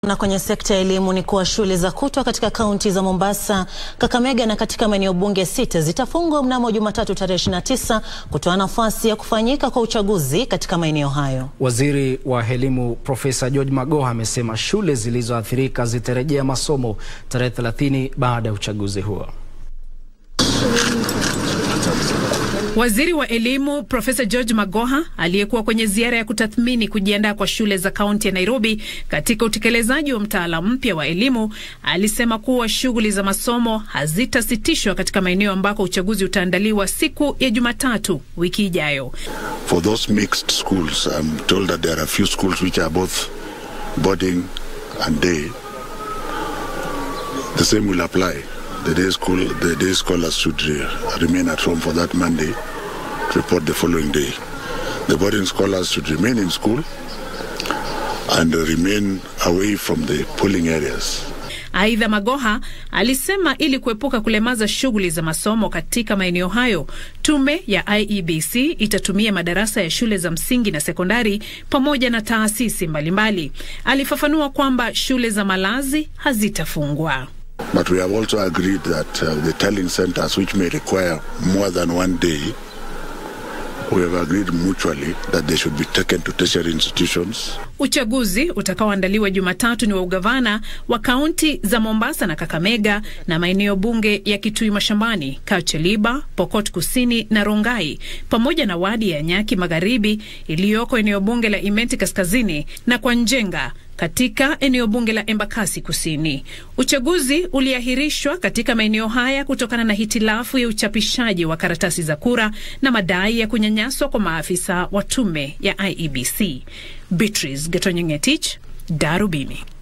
Na kwenye sekta ya elimu ni kuwa shule za kutwa katika kaunti za Mombasa, Kakamega na katika maeneo bunge sita zitafungwa mnamo Jumatatu tarehe 29 kutoa nafasi ya kufanyika kwa uchaguzi katika maeneo hayo. Waziri wa elimu Profesa George Magoha amesema shule zilizoathirika zitarejea masomo tarehe 30 baada ya uchaguzi huo. Waziri wa elimu Profesa George Magoha aliyekuwa kwenye ziara ya kutathmini kujiandaa kwa shule za kaunti ya Nairobi katika utekelezaji wa mtaala mpya wa elimu alisema kuwa shughuli za masomo hazitasitishwa katika maeneo ambako uchaguzi utaandaliwa siku ya Jumatatu wiki ijayo. For those mixed schools, I'm told that there are a few schools which are both boarding and day. The same will apply. The day school, the day scholars should uh, remain at home for that Monday to report the following day. The boarding scholars should remain in school and remain away from the polling areas. Aidha, Magoha alisema ili kuepuka kulemaza shughuli za masomo katika maeneo hayo, tume ya IEBC itatumia madarasa ya shule za msingi na sekondari pamoja na taasisi mbalimbali. Alifafanua kwamba shule za malazi hazitafungwa. But we have also agreed that uh, the tallying centers, which may require more than one day, we have agreed mutually that they should be taken to tertiary institutions. Uchaguzi utakaoandaliwa Jumatatu ni wa ugavana wa kaunti za Mombasa na Kakamega na maeneo bunge ya Kitui Mashambani, Kacheliba, Pokot Kusini na Rongai, pamoja na wadi ya Nyaki Magharibi iliyoko eneo bunge la Imenti Kaskazini na kwa Njenga katika eneo bunge la Embakasi Kusini. Uchaguzi uliahirishwa katika maeneo haya kutokana na hitilafu ya uchapishaji wa karatasi za kura na madai ya kunyanyaswa kwa maafisa wa tume ya IEBC. Beatrice Getonyongetich, Darubini.